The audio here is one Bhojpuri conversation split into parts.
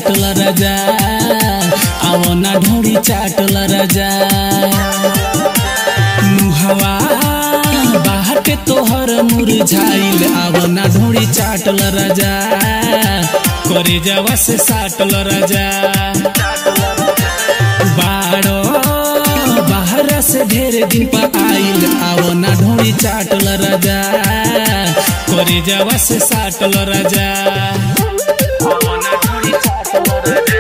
साटल राजा आवो ना ढोड़ी चाटल राजा मुहवा बाटे तोहर मुरझाइल आवो ना ढोड़ी चाटल राजा करे जावा से साटल राजा बाड़ो बाहर से ढेर दिन पर आइल आवो ना ढोड़ी चाटल राजा करे जावा से साटल राजा आवो ना ढोड़ी चाटल राजा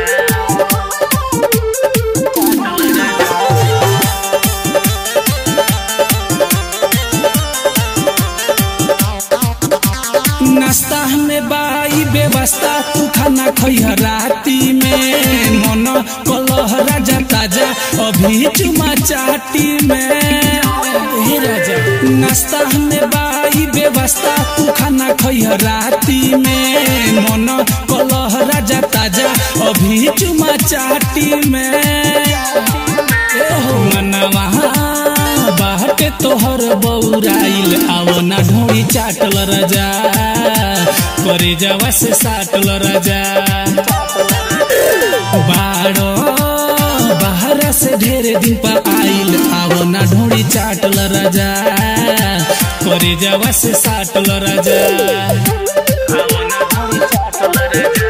नाश्ता में बाई व्यवस्था तू खाना खैह राती में मन कलह राजा ताजा अभी चुमा चाटी में हे राजा नाश्ता में बाई व्यवस्था तू खाना खैह राती में मन कलह राजा ताजा अभी चुमा चाटी में ए हो मनवा बाटे तोहर बौराइल आवो ना ढोड़ी चाटल राजा करे जावा से साटल राजा बाड़ो बाहर से ढेर दिन पर आइल आवो ना ढोड़ी चाटल राजा करे जावा से साटल राजा आवो ना ढोड़ी चाटल राजा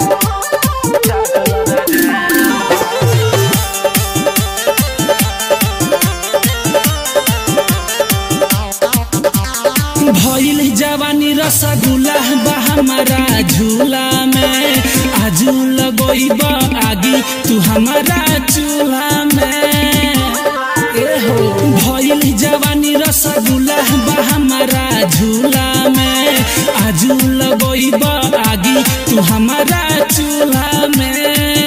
भइल जवानी रसगुल्ला बा हमारा झूला में आजू लगोइब आगी तू हमारा चूल्हा में ए हो भइल जवानी रसगुल्ला बा हमारा झूला में आजू लगोइब आगी तू हमारा चूल्हा में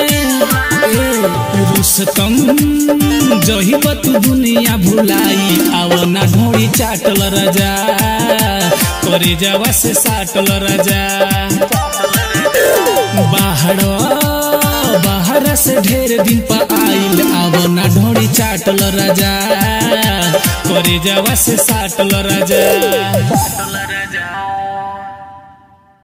रुस्तम जहिब तू दुनिया भुलाई आओ ना ढोड़ी चाटल राजा करे जावा से साटल राजा बाहर बाहर से ढेर दिन पर आइल आवो ना ढोड़ी चाटल राजा करे जावा से साटल राजा